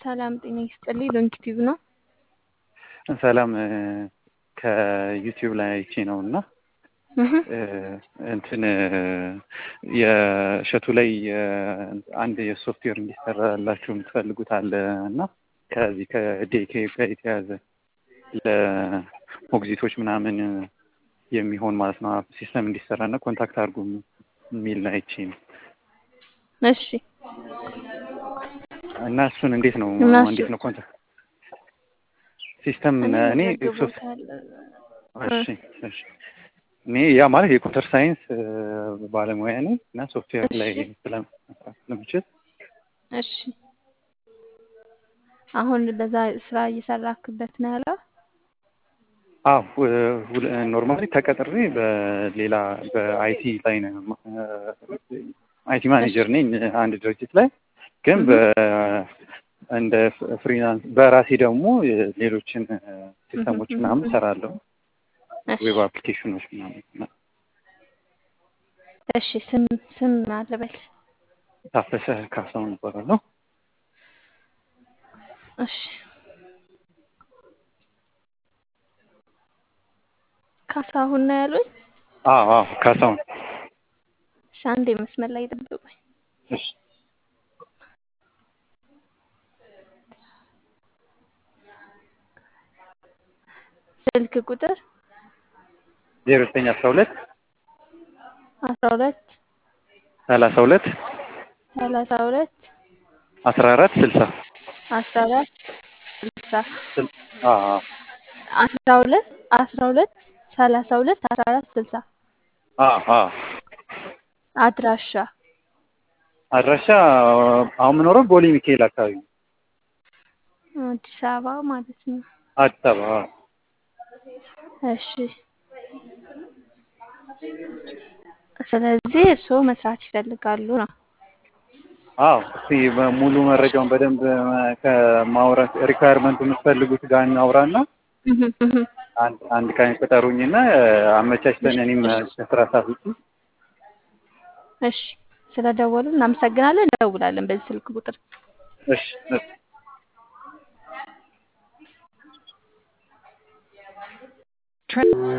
ሰላም ጤና ይስጥልኝ። ሎንጊቲቭ ነው። ሰላም ከዩቲዩብ ላይ አይቼ ነው እና እንትን የእሸቱ ላይ አንድ የሶፍትዌር እንዲሰራላችሁ የምትፈልጉት አለ እና ከዚህ ከዴኬ ጋር የተያዘ ለሞግዚቶች ምናምን የሚሆን ማለት ነው ሲስተም እንዲሰራ እና ኮንታክት አድርጉ የሚል አይቼ ነው እሺ እና እሱን እንዴት ነው እንዴት ነው ኮንታክት ሲስተም እኔ እሺ እሺ እኔ ያ ማለት የኮምፒውተር ሳይንስ ባለሙያ ነኝ እና ሶፍትዌር ላይ ስለምችል እሺ አሁን በዛ ስራ እየሰራክበት ነው ያለው? አዎ ኖርማሊ ተቀጥሬ በሌላ በአይቲ ላይ ነው አይቲ ማኔጀር ነኝ አንድ ድርጅት ላይ ግን እንደ ፍሪላንስ በራሴ ደግሞ ሌሎችን ሲስተሞች ምናምን እሰራለሁ ዌብ አፕሊኬሽኖች ምናምን እሺ ስም ስም አለበል ታፈሰ ካሳሁን እባላለሁ እሺ ካሳሁን ነው ያሉኝ አዎ አዎ ካሳሁን እሺ አንዴ መስመር ላይ ጠብቁኝ እሺ ስልክ ቁጥር ዜሮ ዘጠኝ አስራ ሁለት አስራ ሁለት ሰላሳ ሁለት ሰላሳ ሁለት አስራ አራት ስልሳ አስራ አራት ስልሳ አዎ አስራ ሁለት አስራ ሁለት ሰላሳ ሁለት አስራ አራት ስልሳ አዎ አዎ አድራሻ አድራሻ አሁን የምኖረው ቦሌ ሚካኤል አካባቢ ነው። አዲስ አበባ ማለት ነው። አዲስ አበባ አዎ። እሺ ስለዚህ እርስዎ መስራት ይፈልጋሉ ነው? አዎ እስቲ ሙሉ መረጃውን በደንብ ከማውራት ሪኳየርመንቱ የምትፈልጉት ጋር እናውራና አንድ አንድ ቀን ቅጠሩኝና አመቻችተን እኔም ከስራ ሰዓት ውጪ እሺ ስለደወሉ እናመሰግናለን። እንደውላለን በዚህ ስልክ ቁጥር። እሺ እሺ